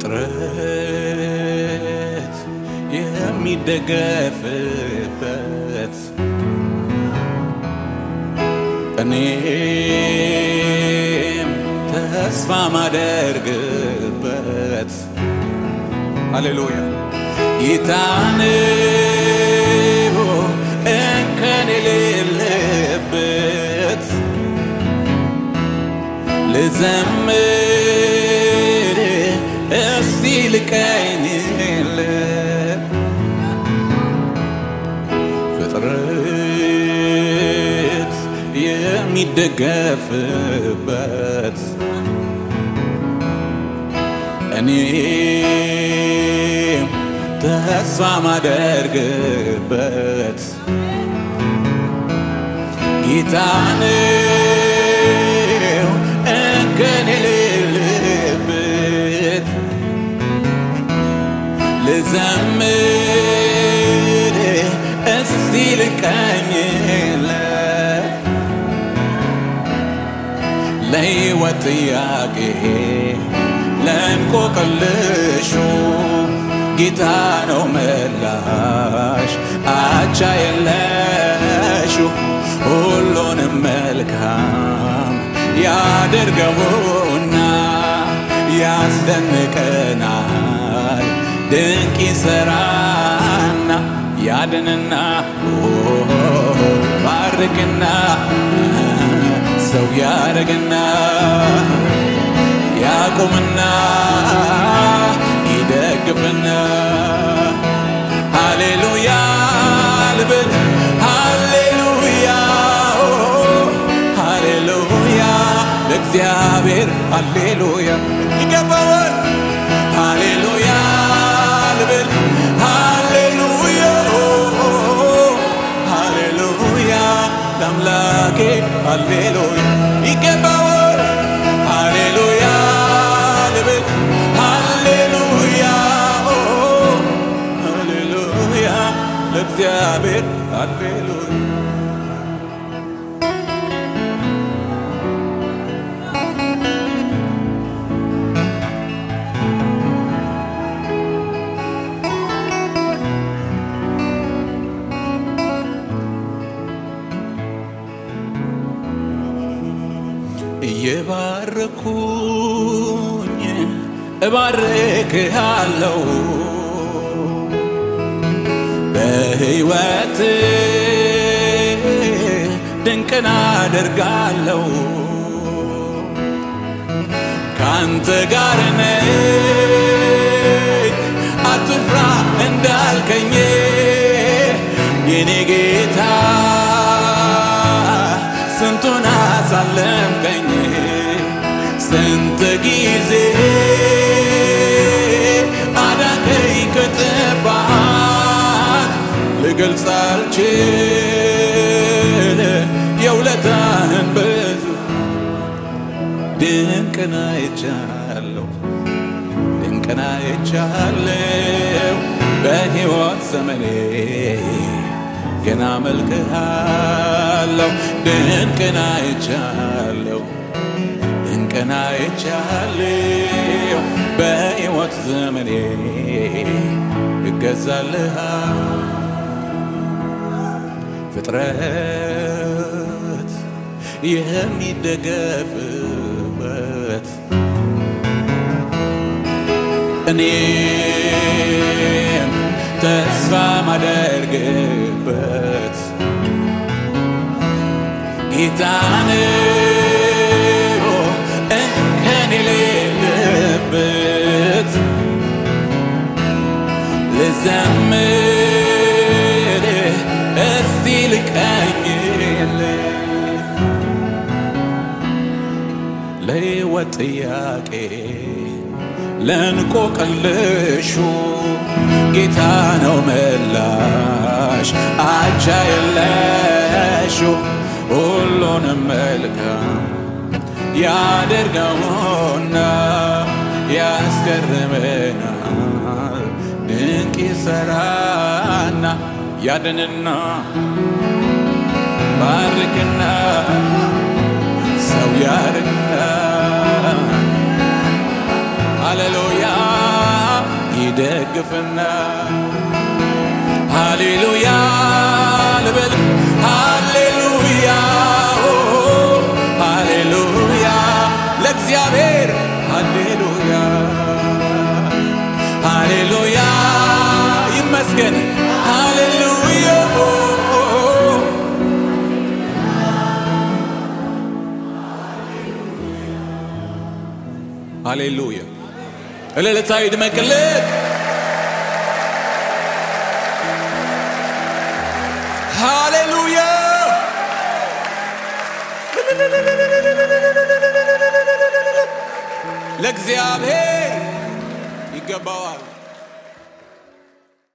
ፍጥረት የሚደገፍበት እኔም ተስፋ ማደርግበት ሃሌሉያ ጌታን እንከን የሌለበት ልዘምር እስቲ ልቀኝለት ፍጥረት የሚደገፍበት እኔም ተስፋ ማደርግበት ጌታነው እንከን የሌለበት ልዘምር እስቲ ልቀኝለት ለሕይወት ጥያቄ ለእንቆቅልሹ ጌታ ነው መላሽ አቻ የለሹ ሁሉንም መልካም ያደርገውና ያስደንቀናል ድንቅ ይሰራና ያድንና ባርክና ሰው ያደርግና ያቁምና ይደግፍና ሃሌሉያ ልብል ሃሌሉያ ሃሌሉያ ለእግዚአብሔር ሃሌሉያ ይገባዋል ሃሌሉያ ልብል ሃሌሉያ ሃሌሉያ ለአምላኬ ሃሌሉያ ይገባዋል ሃሌሉያ ልብል ሃሌሉያ ሃሌሉያ ለእግዚአብሔር ሃሌሉያ እየባረኩኝ እባርክሃለሁ በሕይወት ድንቅን አደርጋለሁ ካንተ ጋር ነኝ አትፍራ እንዳልከኝ የኔ ጌታ ስንቱን አሳለፍከኝ ስንት ጊዜ አዳንከኝ ከጥፋት ልገልጽ አልችል የውለታህን ብዙ ድንቅን አይቻለሁ ድንቅን አይቻለሁ በሕይወት ዘመኔ ገና መልክሃለሁ ድንቅን አይቻለሁ ድንቅን አይቻለሁ በሕይወት ዘመኔ እገዛልሃ ፍጥረት የሚደገፍበት እኔም ተስፋ ማደርግበት ጌታነው እንከን የሌለበት ልዘምር እስቲ ልቀኝለት ለሕይወት ጥያቄ ለእንቆቅልሹ ጌታ ነው መላሽ አቻ የለሹ ሁሉንም መልካም ያደርገውና ያስገርመናል ድንቅ ይሰራና ያድንና ባርክና ሰው ያድርግና ሃሌሉያ ደግፍና ሃሌሉያ ልበል ሃሌሉያ ኦ፣ ሃሌሉያ ለእግዚአብሔር ሃሌሉያ ሃሌሉያ ይመስገን ሃሌሉያ ኦ፣ ኦ፣ ኦ። ሃሌሉያ እልልታ ይድመቅልን ሃሌሉያ ለእግዚአብሔር ይገባዋል